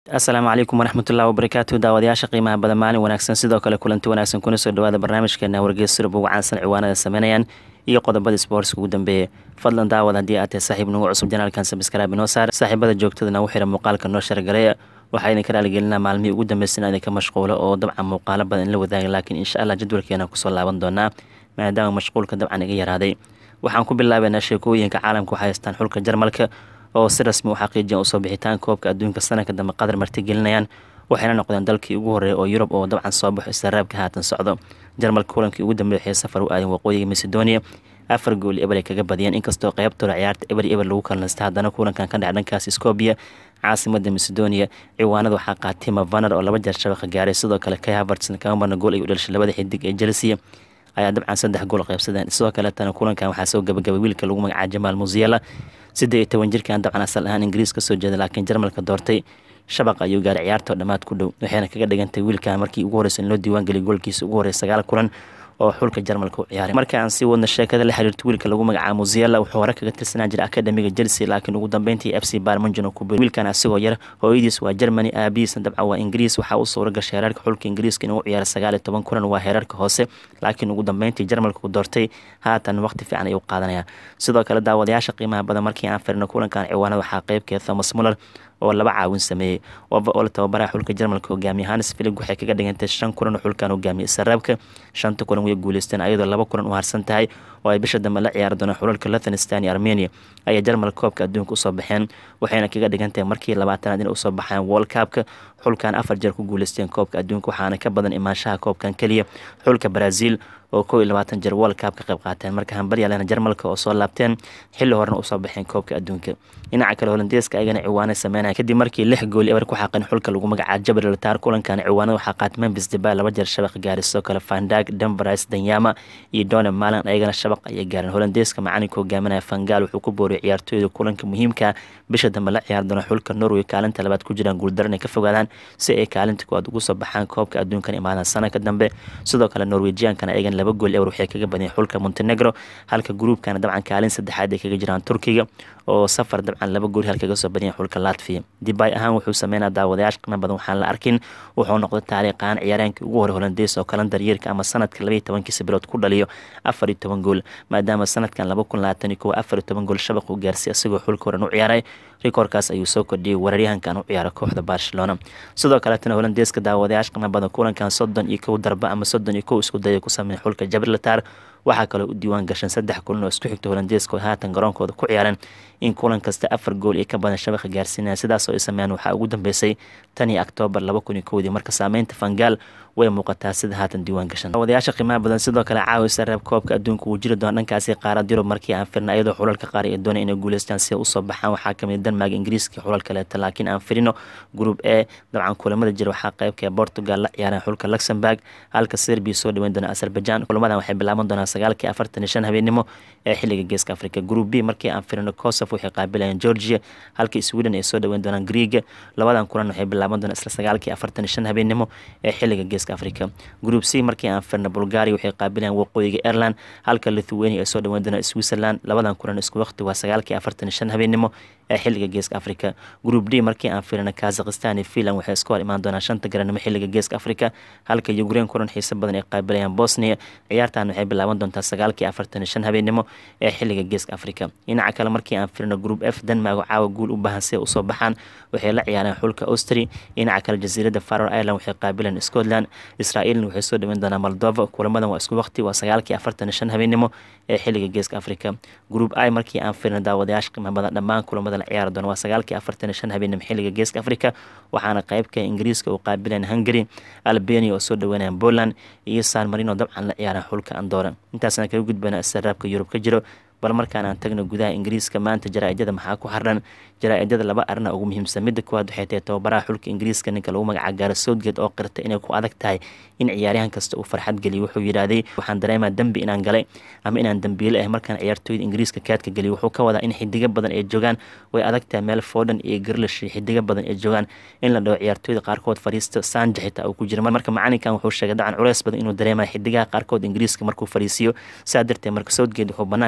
asalaamu calaykum waraxmatullahi wabarakaatu daawadayaasha qiimaha badan maalin wanaagsan sidoo kale kulanti wanaagsan kuna soo dhawaada barnaamijkeena wargeys surub ugu caansan ciwaanada sameynayaan iyo qodobada sportska ugu dambeeya fadlan daawad haddii aad tahay saaxiib nagu cusub janaalkan sabskraabi noo saar saaxiibada joogtada nagu xira muuqaalka noo shargareeya waxaa idinka raaligelinaa maalmihii ugu dambeysana idinka mashquulo oo dabcan muuqaalo badan in la wadaaga laakiin insha allah jadwalkeena kusoo laaban doonaa maadaama mashquulka dabcan iga yaraaday waxaan ku bilaabeynaa sheekooyinka caalamka waxay haystaan xulka jarmalka oo si rasmi u xaqiijiyan usoo bixitaan koobka adduunka sanadka dambe qadar martigelinayaan waxayna noqdeen dalkii ugu horreeya oo yurub oo dabcan soo baxo istaraabka haatan socdo jarmalka kulankii ugu dambeeya waxay safar u aadeen waqooyiga macedonia afar gool eber ay kaga badiyeen inkastoo qeybtooda ciyaarta eber eber lagu kalnasta haddana kulankan ka dhaca dhankaas scobia caasimada macedonia ciwaanada waxaa qaatay mavaner oo laba jeer shabaqa gaaray sidoo kale kay havertson kama marna gool ay u dhalishay labada xidig ee chelsea ayaa dabcan saddex gool qaybsadeen sidoo kaletana kulankan waxaa soo gabagabay wiilka lagu magacaa jamaal musiela siddeed iyo toban jirkan dabcan asal ahaan ingiriis ka soo jeeda laakiin jarmalka doortay shabaq ayuu gaaray ciyaartoo dhammaad ku dhow waxayna kaga dhigantay wiilkan markii ugu horreysa in loo diiwaangeliy goolkiisa ugu horreya sagaal kulan oo xulka jarmalka u ciyaaray marka aan sii wadna sheekada la xiriirta wiilka lagu magacaabo musiela wuxuu hore kaga tirsanaa jira akademiga chelsea laakiin ugu dambeyntii f c barmanjon ku bir wiilkan asigoo yar hooyadiis waa germany aabihiisna dabcan waa ingiriis waxaa u suura gashay heerarka xulka ingiriiska inuu ciyaara sagaal iyo toban kulan waa heerarka hoose laakiin ugu dambeyntii jarmalka u doortay haatan waqti fiican ayuu qaadanaya sidoo kale daawadayaasha qiimaha badan markii aan firno kulankan ciwaanada waxaa qeybkeeda thomas muller oo laba caawin sameeyey wava oo la tababaraha xulka jarmalka hogaamiye hanes filig waxay kaga dhigantay shan kulan oo xulkan hogaamiye saraabka shanta kulan way guuleysteen ayadoo laba kulan u harsan tahay oo ay bisha dambe la ciyaari doonaan xulalka luthanistan iyo armenia ayay jarmalka koobka adduunka usoo baxeen waxayna kaga dhigantahay markii labaatanaad inay usoo baxaan world cupka xulkan afar jeer ku guuleysteen koobka adduunka waxaana ka badan imaanshaha koobkan keliya xulka brazil oo kow iyo labaatan jeer world cup ka qayb qaateen marka hambaryaalena jarmalka oo soo laabteen xilli horena usoo baxeen koobka adduunka dhinaca kale holandeeska ayagana ciwaanay sameynaya kadib markii lix gool eber ku xaqeen xulka lagu magacaabo jabal lataar kulankan ciwaanada waxaa qaatay memphis debay laba jeer shabaq gaaray sidoo kale fandag denveris danyama iyo done malan ayagana shabaq ayay gaareen holandeeska macalinka hogaaminaya fangal wuxuu ku booriyay ciyaartooyda kulanka muhiimka bisha dambe la ciyaari doona xulka norway kaalinta labaad ku jiraan guuldaran ay ka fogaadaan si ay kaalinta koowaad ugu soo baxaan koobka adduunkan imaadaan sanadka dambe sidoo kale norwejiankana ayagana laba gool ewer waxay kaga badiyeen xulka montenegro halka gruubkana dabcan kaalin saddexaad ay kaga jiraan turkiga oo safar dabcan laba gool hal kaga soo badiyeen xulka latvia dibay ahaan wuxuu sameynaa daawadayaasha qiimo badan waxaan la arkin wuxuu noqday taariikhaan ciyaareenkii ugu horey holandeys oo kalandar yeerka ama sanadka labaiyo tobankiisa bilood ku dhaliyo afar iyo toban gool maadaama sanadkan laba kun labaatan iyo kow afar iyo toban gool shabaq u gaarsiy isagoo xulka horan u ciyaaray rikoorkaas ayuu soo kordhiyey weeraryahankan u ciyaara kooxda barcelona sidoo kaletana holandeeska daawadayaasha qiimo badan kulankan soddon iyo kow darba ama soddon iyo kow isku daya ku sameeya xulka jabrilatar waxaa kaloo u diiwaan gashan saddex kulan oo isku xigta holandeeska oo haatan garoonkooda ku ciyaareen in kulan kasta afar gool iyo ka badan shabaqa gaarsiinaya sidaasoo ay sameeyaan waxaa ugu dambeysay tan iyo oktoobar laba kun iyo kowdii marka saameynta fangaal way muuqataa sida haatan diiwaan gashan wadayaasha qiimaha badan sidoo kale caawisa reeb koobka adduunka wuu jiri doona dhankaasi qaarad yurub markii aan firna iyadoo xulalka qaar ee doonay inay guuleystaan si usoo baxaan waxaa kamid denmark ingiriiska xulal kaleeta laakiin aan firino group e dabcan kulamada jira waxaa qeybka portugal la ciyaareen xulka luxemburg halka serbia soo dhaweyn doona azerbaijan kulamadan waxay bilaaban doonaan sagaalkii afartan iyo shan habeenimo ee xiliga geeska africa group b markii aan firino kosof waxay qaabilayeen georgia halka sweden ay soo dhaweyn doonaan greega labadan kulan waxay bilaaban doonaan isla sagaalkii afartan iyo shan habeenimo ee xiliga geeska africa group c markii aan firno bulgaria waxay qaabilayeen waqooyiga ireland halka lithuania ay soo dhaweyn doonaan switzerland labadan kulan isku waqti waa sagaalkii afartan iyo shan habeenimo ee xiliga geeska africa group d markii aan firino kazakhistan iyo finland waxay isku hor imaan doonaan shanta garanimo xiliga geeska africa halka ukraine kulan xiiso badan ay qaabilayaan bosnia ciyaartan waxay bilaaban doontaa sagaalkii afartan iyo shan habeenimo ee xiliga geeska africa dhinaca kale markii aan firino group f denmark oo caawa guul u baahan si ay usoo baxaan waxay la ciyaareen xulka austri dhinaca kale jasiiradda faror ireland waxay qaabileen scotland israa'iilna waxay soo dhaweyn doonaa moldova kulamadan waa isku waqti waa sagaalkii afartan iyo shan habeenimo ee xiliga geeska africa group i markii aan firino daawadayaasha qiimo badan dhammaan kulamada la ciyaari doona waa sagaalkii afartan iyo shan habeenimo xiliga geeska africa waxaana qeybka ingiriiska uu qaabileen hungary albania oo soo dhaweynayan poland iyo san marino dabcan la ciyaareen xulka andora intaasna kaga gudbana istaraabka yurub ka jiro bal markaan aan tagno gudaha ingiriiska maanta jaraa-idyada maxaa ku xardhan jaraa-idyada laba arina ugu muhiimsan midda koowaad waxay tahay tababaraha xulka ingiriiska ninka lagu magaca gaara soodgeed oo qirta inay ku adag tahay in ciyaaryahan kasta uu farxad geliyo wuxuu yidhaahday waxaan dareemaa dembi inaan galay ama inaan dembiile ah markaan ciyaartooyda ingiriiska kaadka geliyo wuxuu ka wadaa in xidigo badan ay joogaan way adag tahay meel foodhan iyo garlish iyo xidigo badan ay joogaan in la dhaho ciyaartooyda qaarkood fariisto sanja xitaa uu ku jira marka macalinkan wuxuu sheegay dacan culeys badan inuu dareemaya xidigaha qaarkood ingiriiska markuu fariisiyo saa darteed marka soodgeed wuxuu banaanka soo dhigay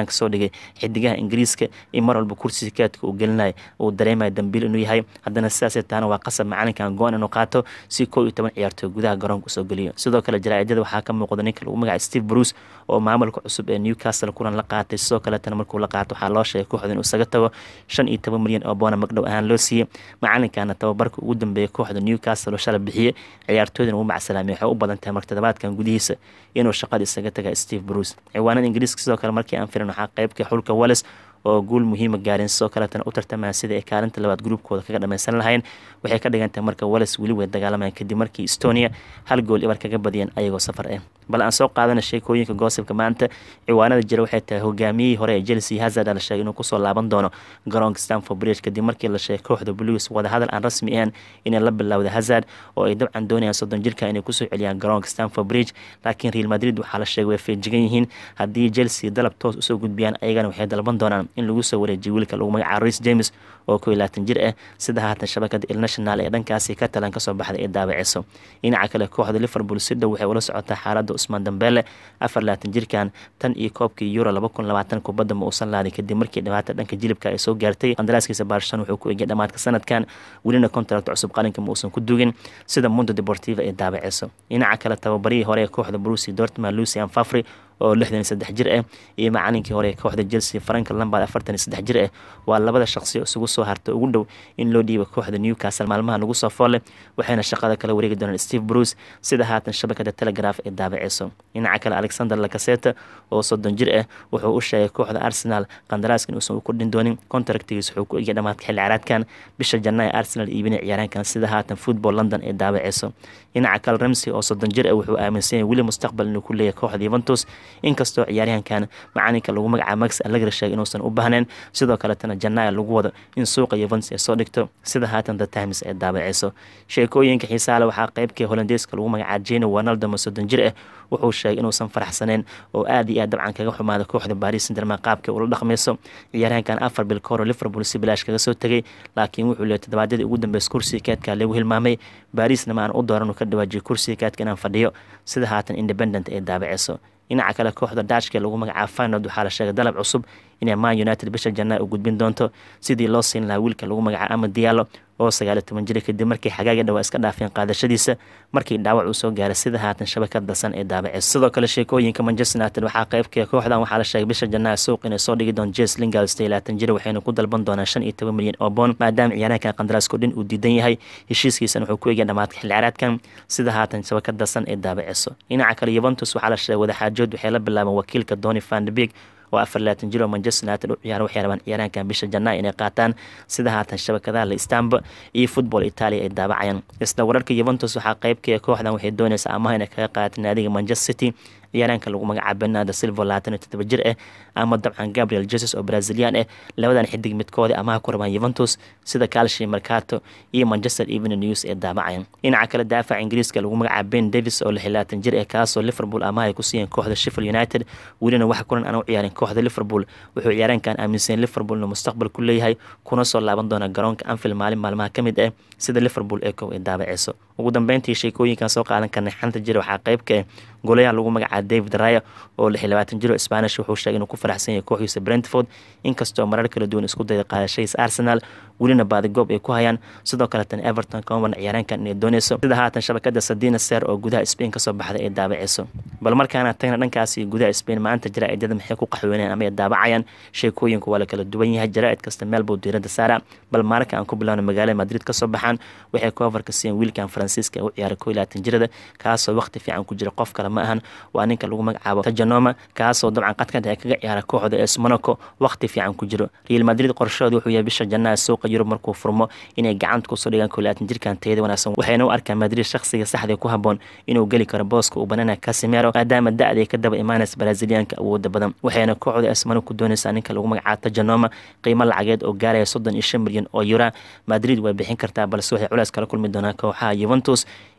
sheegay xidigaha ingiriiska in mar walba kursiga kaadka uu gelinayo uu dareemayo dambiil inuu yahay haddana sidaasay taana waa qasab macalinkan go-an inuu qaato si koo iyo toban ciyaartooy gudaha garoonka usoo geliyo sidoo kale jaraa'idada waxaa ka muuqda ninka lagu magaca steve bruce oo maamulka cusub ee newcastle kulan la qaatay sidoo kaletana markuu la qaato waxaa loo sheegay kooxda inuu isaga tago shan iyo toban milyan oo boona magdhow ahaan loo siiyey macalinkana tababarka ugu dambeeyay kooxda newcastle oo shala bixiyey ciyaartooydan uu macsalaamay waxay u badan tahay marka toddobaadkan gudihiisa inuu shaqada isaga taga steve bruce ciwaanada ingiriiska sidoo kale markii aan firin waxaa qeybka xulka wales oo guul muhiima gaareen sidoo kaletana u tartamaya sidai ay kaalinta labaad gruubkooda kaga dhameysan lahayn waxay ka dhigantahay marka wales weli way dagaalamayaan kadib markii estonia hal gool ibar kaga badiyeen ayagoo safar ah bal aan soo qaadana sheekooyinka goosibka maanta ciwaanada jira waxay tahay hogaamiyihii hore ee chelsea hazard la sheegay inuu kusoo laaban doono garoonka stanford bridge kadib markii la sheegay kooxda blues wadahadal aan rasmi ahayn inay la bilowda hazard oo ay dabcan doonayaan soddon jirka inay kusoo celiyaan garoonka stanford bridge laakiin real madrid waxaa la sheegay way feejigan yihiin haddii chelsea dalab toos usoo gudbiyaan ayagana waxay dalban doonaan in lagu soo wareejiyo wiilka lagu magacaabo ris james oo koo iyo labaatan jir ah sida haatan shabakada ilnational ee dhankaasi ka talan kasoo baxday ee daabaceyso dhinaca kale kooxda liverpool si dhow waxay ula socotaa xaaladda usmaan dambeele afar labaatan jirkan tan iyo koobkii euro laba kun labaatan kubadda ma uusan laadin kadib markii dhibaata dhanka jilibka ay soo gaartay qandaraaskiisa baarshan wuxuu ku egay dhamaadka sanadkan welina contract cusub qalinka ma uusan ku dugin sida mundo deportiva ee daabaceyso dhinaca kale tababarihii hore ee kooxda brusi dortmund lucian fafri oo lixdan iyo saddex jir ah iyo macalinkii hore ee kooxda chelsea frank lambard afartan iyo saddex jir ah waa labada shaqsi isugu soo harta ugu dhow in loo dhiibo kooxda newcastle maalmaha lagu soo foolle waxayna shaqada kala wareegi doonaan steve bruce sida haatan shabakada telegraf ee daabaceyso dhinaca kale alexander lacaseta oo soddon jir ah wuxuu u sheegay kooxda arsenal qandaraaska inuusan u kordhin doonin contractigiis wuxuu ku egya dhamaadka xilli caraadkan bisha janna ee arsenal iibinay ciyaaraankan sida haatan football london ee daabaceyso dhinaca kale ramsey oo soddon jir ah wuxuu aaminsan yahay weli mustaqbal inuu ku leeyahay kooxda yuventus inkastoo ciyaaryahankan macalinka lagu magacaabo max allegri sheegay inuusan u baahnayn sidoo kaletana janaya lagu wado in suuqa yuventus ay soo dhigto sida haatan the times ee daabaceyso sheekooyinka xiisaale waxaa qeybkii holandeeska lagu magacaabo jeno wanaldo ma soddon jir ah wuxuu sheegay inuusan faraxsaneyn oo aad iyo aad dabcan kaga xumaada kooxda baris sinderman qaabka ula dhaqmayso ciyaaryahankan afar bil kahor liverpool si bilaash kaga soo tegay laakiin wuxuu leeyay toddobaadyadii ugu dambeys kursiga kaadka lagu hilmaamay barisna ma aan u dooran uu ka dhawaajiyo kursiga kaadka inaan fadhiyo sida haatan independent ee daabaceyso dhinaca kale kooxda dashka lagu magacaabo finod waxaa la sheegay dalab cusub inay man united bisha janaa u gudbin doonto sidii loo siin lahaa wiilka lagu magacaabo ama diyaalo oo sagaaliyo toban jira kadib markii xagaaga dhawaa iska dhaafeen qaadashadiisa markii dhaawac uu soo gaaray sida haatan shabakad dasan ee daabaceysa sidoo kale sheekooyinka manchester united waxaa qeybka kooxdan waxaa la sheegay bisha janaa suuq inay soo dhigi doon jes lingard stan labaatan jira waxayna ku dalban doonaan shan iyo toban milyan oo boon maadaama ciyaaraankan qandaraasko dhin uu diidan yahay heshiiskiisana wuxuu ku egya dhamaadka xilli caraadkan sida haatan shabakad dasan ee daabaceyso dhinaca kale yuventus waxaa la sheegay wadaxaajood waxay la bilaabeen wakiilka doni vandebig oo afar labaatan jir oo manchester united u ciyaara waxay rabaan ciyaaraankan bisha janaa inay qaataan sida haatan shabakadaha la istanba iyo football italia ay daabacayaan isla wararka yuventus waxaa qeybkaya kooxdan waxay doonaysaa amaha inay kaga qaadato naadiga manchester city ciyaaraanka lagu magacaabo bernardo silva labaatan iyo toddoba jir ah ama dabcan gabriel jesus oo brazilian ah labadan xidig midkoodii amaha ku rabaan yuventus sida calshi mercato iyo manchester evening news ee daabacayan dhinaca kale daafaca ingiriiska lagu magacaabo ben davis oo lix labaatan jir ah kaasoo liverpool amaha ay ku siiyeen kooxda sheffield united welina wax kulan aan u ciyaarin kooxda liverpool wuxuu ciyaaraankan aaminsan liverpool inuu mustaqbal ku leeyahay kuna soo laaban doona garoonka anfield maalin maalmaha ka mid ah sida liverpool ee kow ay daabaceyso ugu dambeyntii sheekooyinkan soo qaadan karnay xanta jira waxaa qeyb ka ah golayaha lagu magacaabo david raya oo lix labaatan jiro spanish wuxuu sheegay inuu ku faraxsan yahay kooxdiisa brentford inkastoo marar kala duwan isku dayda qaadashadiisa arsenal welina baadigoob ay ku hayaan sidoo kaletan everton kama marna ciyaaraankan inay dooneyso sida haatan shabakada sadina ser oo gudaha spain kasoo baxday ay daabaceyso bal markaana tagna dhankaasi gudaha spain maanta jaraa'idada maxay ku qaxweyneen ama ay daabacayaan sheekooyinku waa la kala duwan yahay jaraa'id kasta meel buu diirada saara bal marka aan ku bilowno magaalada madrid kasoo baxaan waxay koofarka siiyeen wiilkan faransiiska ee u ciyaaray koo iyo labaatan jirada kaasoo waqti fiican ku jira qof kale ma ahan waa ninka lagu magacaabo tajanoma kaasoo dabcan qadka dhexe kaga ciyaara kooxda es monaco waqti fiican ku jiro real madrid qorshahooda wuxuu yahay bisha jannaha suuqa yurub markuu furmo inay gacanta kusoo dhigaan koo iyo labaatan jirkan tayada wanaagsan waxayna u arkaan madrid shakhsiga saxda ku haboon inuu geli karo booska uu banana casimero maadaama da-da ay ka daba imaanaysa braziliyaanka awooda badan waxayna kooxda es monaco doonaysaa ninka lagu magacaabo tajanoma qiimo lacageed oo gaaraya soddon iyo shan milyan oo yura madrid way bixin kartaa balse waxay culays kala kulmi doonaan kooxaha yuventus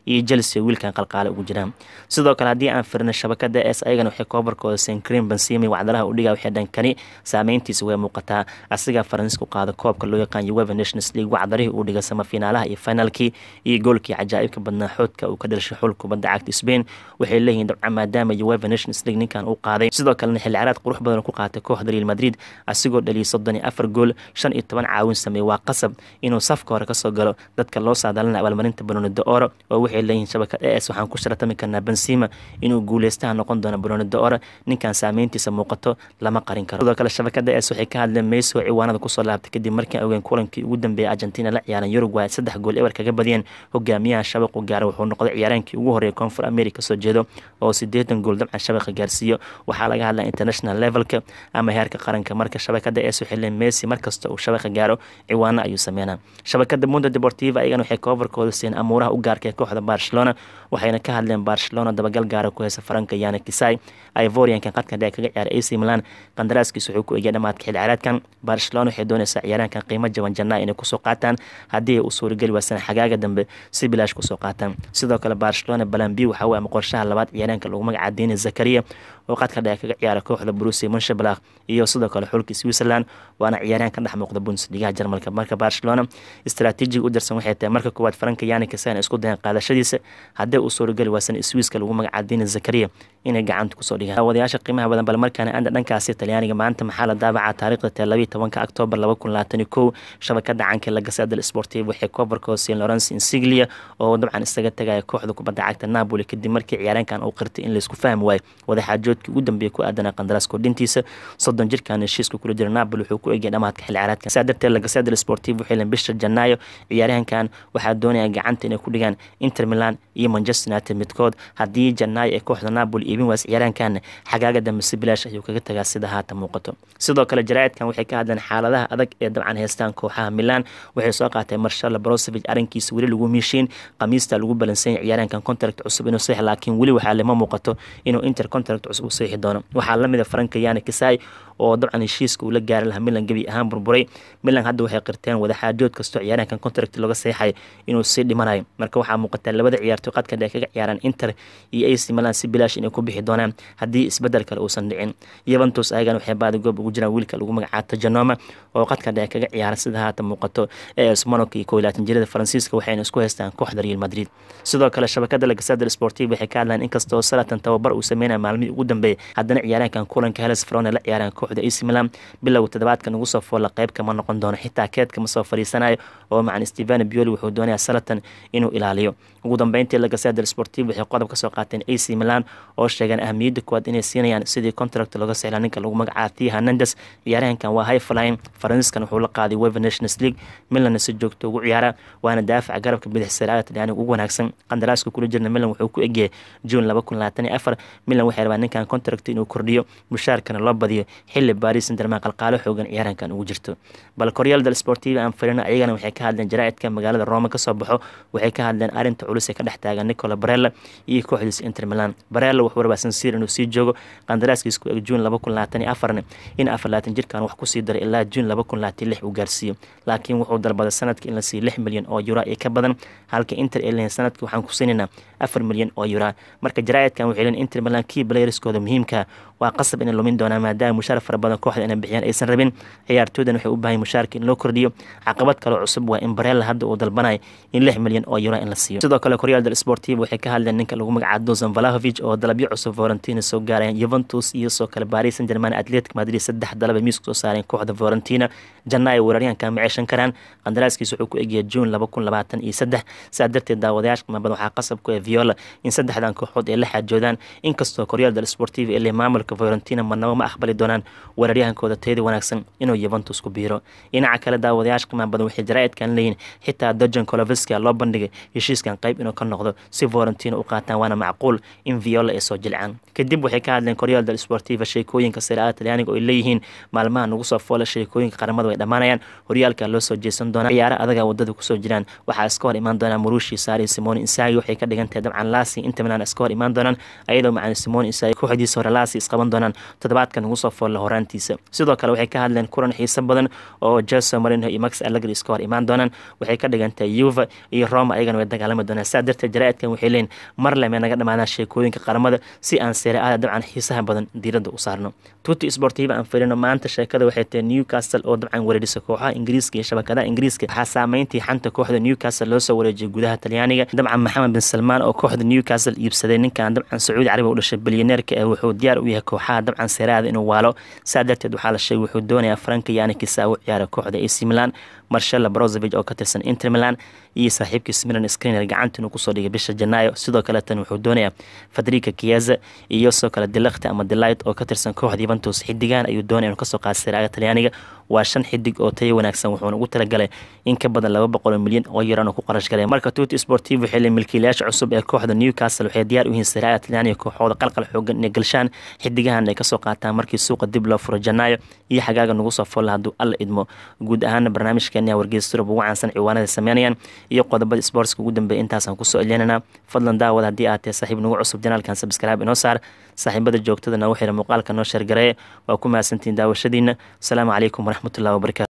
iyo chelsea wiilkan qalqaale ugu jiraan sidoo kale haddii aan firna shabakada es ayagana waxay koobarkooda sencrim bensimi wacdalaha udhiga waxay dhankani saameyntiisa way muuqataa asigaa faransiiska u qaada koobka loo yaqaan ueva nations league wacdarihii uu dhiga samafiinaalaha iyo finalkii iyo goolkii cajaa'ibka badnaa xoodka uu ka dhalishay xul kubadda cagta spain waxay leeyihiin dabcan maadaama ueva nations league ninkan uu qaaday sidoo kalena xilli caraad qurux badan ku qaatay kooxda real madrid asigoo dhaliyay soddon iyo afar gool shan iyo toban caawin sameeyey waa qasab inuu safka hore kasoo galo dadka loo saadaalina abaalmarinta banooni de-oro oo waxay leeyihiin shabakad e s waxaan ku sharatami karnaa bensima inuu guuleystaha noqon doono banooni de-oro ninkan saameyntiisa muuqato lama qarin karo sidoo kale shabakada es waxay ka hadleen meyso ciwaanada kusoo laabtay kadib markii ogeen kulankii ugu dambeeyay argentina la ciyaaran uruguay saddex gool ewer kaga badiyeen hogaamiyaha shabaqu gaara wuxuu noqday ciyaaraankii ugu horreeya koonfur america soo jeedo oo sideetan gool dabcan shabaqa gaarsiiyo waxaa laga hadlaa international levelka ama heerka qaranka marka shabakada es waxay leen messi markasta uu shabaqa gaaro ciwaano ayuu sameynaa shabakada mundo deportiva ayagana waxay koofarkooda siiyeen amuuraha u gaarka ee kooxda barcelona waxayna ka hadleen barcelona dabagal gaara ku heysa faranka yana kisai ivoriankan qadka dhee kaga ciyaaray ac milan qandaraaskiisa wuxuu ku egya dhamaadka xil ciyaareedkan barcelona waxay doonaysaa ciyaaraankan qiimo jaban jannaa inay kusoo qaataan haddii ay u suurageli waasana xagaaga dambe si bilaash kusoo qaataan sidoo kale barcelona balambi waxa weye ama qorshaha labaad ciyaaraanka lagu magaca dini zakaria oo qadka dhee kaga ciyaara kooxda brusia munshabalakh iyo sidoo kale xulka switzerland waana ciyaaryahan ka dhex muuqda bundesligaha jarmalka marka barcelona istaraatiijiga u darsan waxay tahay marka koowaad faranka yani kasan isku dayan qaadashadiisa haddii uu suurageli waasana swiiska lagu magaca dini zakaria inay gacanta kusoo dhigaan wadayaasha qiimaha badan bal markaana anda dhankaasi talyaaniga maanta maxaa la daabacaa taariikhda tee labayo tobanka octoobar laba kun labaatan iyo kow shabakada canka lagasada sportiv waxay koobarkoo siin lawrence insiglia oo dabcan isaga tagaya kooxda kubadda cagta napoli kadib markii ciyaaraankan uu qirtay in laysku fahmi waayo wadaxaajoodkii ugu dambeeyay ku aadana qandaraas kordhintiisa soddon jirkan heshiiska kula jira napoli wuxuu ku egay dhamaadka xilli ciyaareedkan saa darteed lagasada sportiv waxay leen bisha janaayo ciyaaryahankan waxaa doonaya gacanta inay ku dhigaan inter milan iyo manchester united midkood haddii janaayo ee kooxda napoli iibin waas ciyaaraankan xagaaga dambe si bilaash ayuu kaga tagaa sida haata muuqato sidoo kale jaraa'idkan waxay ka hadleen xaaladaha adag ee dabcan heystaan kooxaha milan waxay soo qaatay marshal brosevich arrinkiisa weli lagu miishiin khamiista lagu balansanyay ciyaaraankan contract cusub inuu sax laakiin weli waxaa lama muuqato inuu inter contract cusub u saxi doono waxaa lamid a faranka yani kisai oo dabcan heshiiska uu la gaari lahaa milan gebi ahaan burburay milan hadda waxay qirteen wadaxaajood kastoo ciyaaraankan contract looga seexay inuu sii dhimanayo marka waxaa muuqataa labada ciyaartoy qadka dhee kaga ciyaaraan inter iyo ac milan si bilaash inay ku bixi doonaan haddii isbedel kale uusan dhicin yuventus ayagan waxay baadi goob ugu jiraan wiilka lagu magacaabo tajanoma oo qadka dhee kaga ciyaara sida haata muuqato es monaco iyo kow laatan jirada faransiiska waxayna isku haystaan kooxda real madrid sidoo kale shabakada lagasada sportiv waxay ka hadlaan inkastoo salatan tababar uu sameynaya maalmihii ugu dambeeyay haddana ciyaaraankan kulanka heles frone la ciyaaraan kooxda ac milan bilowga toddobaadkan ugu soo foolla qayb kama noqon doono xitaa keedka ma soo fadhiisanayo oo macan stevano bioli wuxuu doonayaa salatan inuu ilaaliyo ugu dambeyntii lagasada sportiv waxay qodob ka soo qaateen ac milan oo sheegeen ahamiyadda kuwaad inay siinayaan sidii contract looga sexla ninka lagu magacaabo thia hernandes ciyaarahankan waa high flying faransiiskan wuxuu la qaaday wever nations league milanna si joogto ugu ciyaara waana daafaca garabka bidix saraada talyaaniga ugu wanaagsan qandaraaska kula jirna milan wuxuu ku egyahay june laba kun labaatan iyo afar milan waxay rabaa ninkan contract inuu kordhiyo mushaarkana loo badiyo xilli baris sanderman qalqaalo xoogan ciyaarahankan ugu jirto bal koryaal del sportiva aan firino ayagana waxay ka hadleen jaraa'idka magaalada roma kasoo baxo waxay ka hadleen arrinta culus ee ka dhex taagan nicola barella iyo kooxdiisa inter milan barella wuxuu rabaa sansiir inuu sii joogo qandaraaskiisa ku eg june laba kun labaatan iyo afarna in afar labaatan jirkan wax kusii daray ilaa june laba kun labaatan lix uu gaarsiiyo laakiin wuxuu dalbaday sanadka in la siiyo lix milyan oo yura iyo ka badan halka inter ay leeyihin sanadkii waxaan ku siinaynaa afar milyan oo yura marka jaraa'idkan waxay leeyihin inter milan kii playerskooda muhiimka waa qasab inay lumin doonaan maadaama mushaar fara badan kooxda inay bixiyaan aysan rabin ciyaartooydan waxay u baahan mushaarka in loo kordhiyo caqabad kaloo cusub waa in barella hadda uu dalbanayo in lix milyan oo yura in la siiyo sidoo kale koryaal del sportiva waxay ka hadleen ninka lagu magacaabo dozan valahovic oo dalabyo cusub valentina soo gaarayaan juventus iyo soo kale paris saint germain atletic madrid saddex dalaba miiska soo saareen kooxda valentina janaayo weeraryahanka ma ceeshan karaan qandaraaskiisa wuxuu ku egyahay june laba kun labaatan iyo saddex saa darteed daawadayaasha qiimabada waxaa qasab ku ah viola in saddexdan kooxood ay la xaajoodaan inkastoo koryaal del sportiva ee leh maamulka valentina marnabo ma aqbali doonaan weeraryahankooda tayada wanaagsan inuu juventus ku biiro dhinaca kale daawadayaasha qiimaha badan waxay jaraa'idkan leeyihin xitaa dojan koloveska loo bandhigay heshiiskan qayb inuu ka noqdo si valentina u qaataan waana macquul in viola ay soo jilcaan kadib waxay ka hadleen koryaal del sportiva sheekooyinka siraada talyaaniga oo ay leeyihiin maalmaha nagu soo foola sheekooyinka qaramada way dhammaanayaan horyaalka loo soo jeesan doonaa ciyaaro adaga wadada kusoo jiraan waxaa iska hor imaan doonaa murushi saari simoni insagi waxay ka dhigan tahay dabcan laasi inta milan iska hor imaan doonaan ayadoo macan simoni insagi kooxdiisa hore laasi isqaban doonaan toddobaadkan ugu soo foolla horaantiisa sidoo kale waxay ka hadleen kulan xiiso badan oo jose marino iyo max allegri iska hor imaan doonaan waxay ka dhigantahay yuva iyo roma ayagana way dagaalami doonaan saa darteed jaraa'idkan waxay leeyihin mar leme naga dhamaadaan sheekooyinka qaramada si aan seere aada dabcan xiisaha badan diiradda u saarno tuti sportiva aan firino maanta sheekada waxay tahay newcastle oo dabcan wareerisa kooxaha ingiriiska iyo shabakadaha ingiriiska waxaa saameyntii xanta kooxda newcastle loo soo wareejiyay gudaha talyaaniga dabcan maxamed bin salmaan oo kooxda newcastle iibsaday ninkan dabcan sacuudi carabiga u dhashay bilyaneerka ee wuxuu diyaar u yahay kooxaha dabcan seeraada inuu waalo saa darteed waxaa la sheegay wuxuu doonayaa franka yanikisa u ciyaara kooxda ac milan marshella brozovig oo ka tirsan inter milan iyo saaxiibkiis milan screener gacanta inuu kusoo dhigay bisha janaayo sidoo kaleetan wuxuu doonayaa fadrika kiyaza iyo sidoo kale dilakti ama delight oo ka tirsan kooxda yuventus xidigan ayuu doonaya inuu kasoo qaada siraaga talyaaniga waa shan xidig oo tayo wanaagsan wuxuuna ugu talagalay in ka badan laba boqol milyan oo yaran oo ku qarash galay marka tuti sportiv waxay leeyihin milkiilayaasha cusub ee kooxda newcastle waxay diyaar u yihiin siraaga talyaaniga kooxooda qalqal xoogan inay galshaan xidigahan ay kasoo qaataan markii suuqa dib loo furo janaayo iyo xagaaga nagu soo folla hadduu alla idmo guud ahaana barnaamijkeena wargeysurub ugu caansan ciwaanada sameynayaan iyo qodobada sportska ugu dambeeya intaasaan kusoo elinaynaa fadlan daawad haddii aad tahay saaxiib nagu cusub janaalkan sabskrib inoo saar saaxiibada joogtada nagu xira muuqaalka noo sheergareeye waa ku mahadsantihiin daawashadiina asalaamu calaykum waraxmatullahi wabarakatu